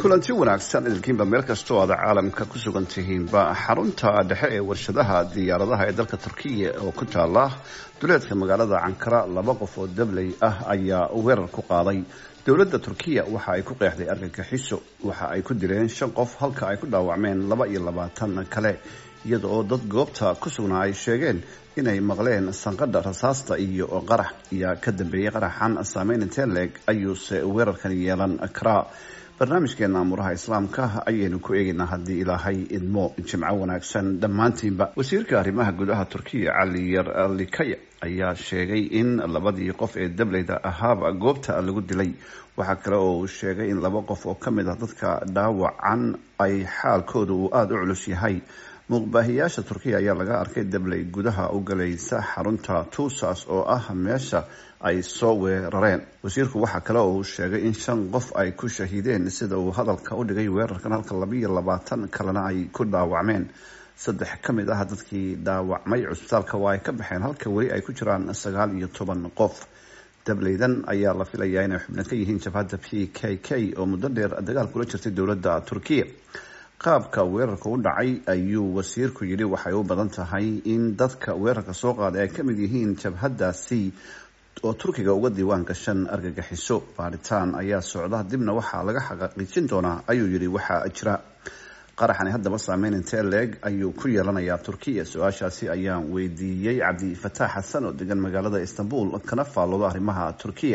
kulanti wanaagsan idinkiinba meel kastoo aad caalamka ku sugan tihiinba xarunta dhexe ee warshadaha diyaaradaha ee dalka turkiya oo ku taala duleedka magaalada cankara laba qof oo dabley ah ayaa weerar ku qaaday dowladda turkiya waxa ay ku qeexday argagixiso waxa ay ku dileen shan qof halka ay ku dhaawacmeen laba iyo labaatan kale iyada oo dad goobta ku sugnaa ay sheegeen inay maqleen sanqadha rasaasta iyo qarax ayaa ka dambeeyey qaraxan saameyn intee leeg ayuuse weerarkan yeelan karaa barnaamijkeena amuuraha islaamka ayaynu ku eegaynaa haddii ilaahay idmo jimco wanaagsan dhammaantiinba wasiirka arrimaha gudaha turkiya cali yar likaya ayaa sheegay in labadii qof ee dableyda ahaaba goobta lagu dilay waxaa kale oo uu sheegay in laba qof oo ka mid ah dadka dhaawacan ay xaalkooda uu aada u culus yahay muuqbaahiyaasha turkiya ayaa laga arkay dabley gudaha u galaysa xarunta tuusas oo ah meesha ay soo weerareen wasiirku waxaa kale oo uu sheegay in shan qof ay ku shahiideen sida uu hadalka u dhigay weerarkan halka labaiyo labaatan kalena ay ku dhaawacmeen saddex ka mid ah dadkii dhaawacmay cusbitaalka waa ay ka baxeen halka weli ay ku jiraan sagaal iyo toban qof dableydan ayaa la filayaa inay xubno ka yihiin jabhadda p k k oo muddo dheer dagaal kula jirtay dowladda turkiya qaabka weerarka u dhacay ayuu wasiirku yidhi waxay u badan tahay in dadka weerarka soo qaaday ay ka mid yihiin jabhadaasi oo turkiga uga diiwaan gashan argagixiso baaritaan ayaa socda dibna waxaa laga xaqiijin doonaa ayuu yidhi waxaa jira qaraxani haddaba saameyn intee leeg ayuu ku yeelanayaa turkiya su-aashaasi ayaan weydiiyey cabdifataax xasan oo degan magaalada istanbul kana faallooda arrimaha turkiya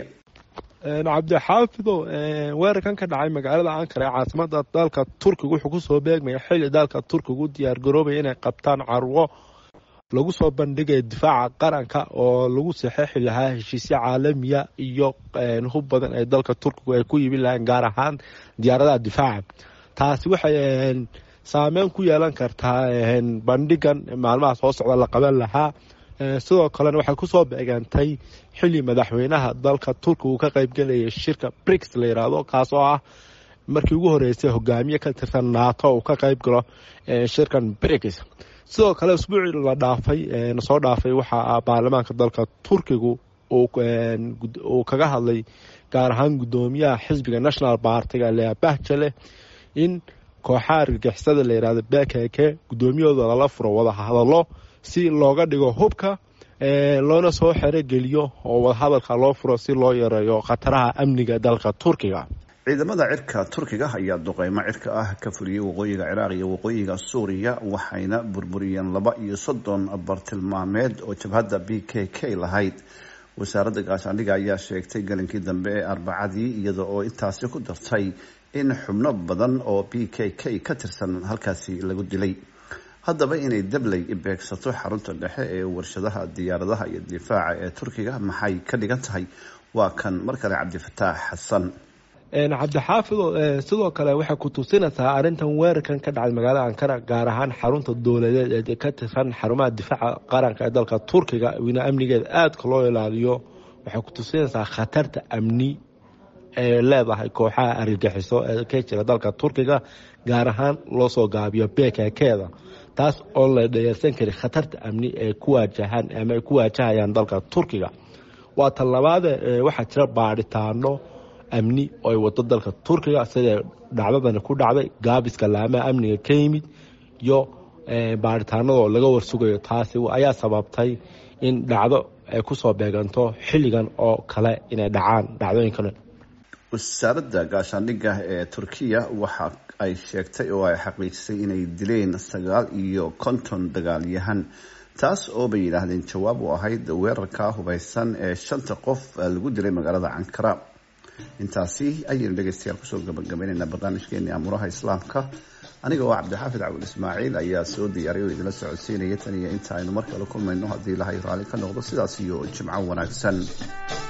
cabdixaafido weerarkan ka dhacay magaalada ankara ee caasimada dalka turkiga wuxuu kusoo beegmaya xilli dalka turkiga u diyaar garoobaya inay qabtaan carwo lagu soo bandhigaya difaaca qaranka oo lagu saxeexi lahaa heshiisyo caalamiya iyo hub badan ee dalka turkigu ay ku yimi lahayn gaar ahaan diyaaradaha difaaca taasi waxay saameyn ku yeelan kartaa bandhigan maalmaha soo socda la qaban lahaa sidoo kalena waxay kusoo beegantay xili madaxweynaha dalka turkiga uu ka qeybgelayay shirka brix la yiraahdo kaas oo ah markii ugu horeysay hogaamiye ka tirsan nato uu ka qeyb galo shirkan brix sidoo kale usbuucii la dhaafay soo dhaafay waxaa baarlamaanka dalka turkigu uu kaga hadlay gaar ahaan gudoomiyaha xisbiga national partiga lea bahjale in kooxaha argagixisada la yirahdo bkk gudoomiyahooda lala furo wada hadalo si looga dhigo hubka loona soo xerogeliyo oo wadahadalka loo furo si loo yareeyo khataraha amniga dalka turkiga ciidamada cirka turkiga ayaa duqeymo cirka ah ka fuliyey waqooyiga ciraaq iyo waqooyiga suuriya waxayna burburiyeen laba iyo soddon bartilmaameed oo jabhadda b k k lahayd wasaaradda gaashaandhiga ayaa sheegtay galinkii dambe ee arbacadii iyada oo intaasi ku dartay in xubno badan oo b k k ka tirsan halkaasi lagu dilay haddaba inay dabley beegsato xarunta dhexe ee warshadaha diyaaradaha iyo difaaca ee turkiga maxay ka dhigan tahay waa kan mar kale cabdifataax xasan cabdixaafido sidoo kale waxay ku tusinaysaa arintan weerarkan ka dhacay magaalada ankara gaar ahaan xarunta dowladeed ee ka tirsan xarumaha difaaca qaranka ee dalka turkiga wina amnigeeda aadka loo ilaaliyo waxay ku tusinaysaa khatarta amni ee leedahay kooxaha argagixiso ee ka jira dalka turkiga gaar ahaan loo soo gaabiyo bkkeeda taas oo la dhayarsan kari khatarta amni ee ku waajahaan ama ay ku waajahayaan dalka turkiga waa tan labaade waxaa jira baadhitaano amni oo ay wado dalka turkiga sida dhacdadani ku dhacday gaabiska laamaha amniga ka yimid iyo baadhitaanadoo laga warsugayo taasi ayaa sababtay in dhacdo ay kusoo beeganto xilligan oo kale inay dhacaan dhacdooyinkan wasaaradda gaashaandhigga ee turkiya waxa ay sheegtay oo ay xaqiijisay inay dileen sagaal iyo konton dagaalyahan taas oo bay yidhaahdeen jawaab u ahayd weerarka hubeysan ee shanta qof lagu dilay magaalada cankara intaasi ayaynu dhegeystayaal kusoo gabagabaynaynaa barnaamijkeeni amuuraha islaamka aniga oo cabdixaafid cabdul ismaaciil ayaa soo diyaariy oo idinla socodsiinaya tan iyo inta aynu mar kale kulmayno haddii ilahay raalli ka noqdo sidaas iyo jimco wanaagsan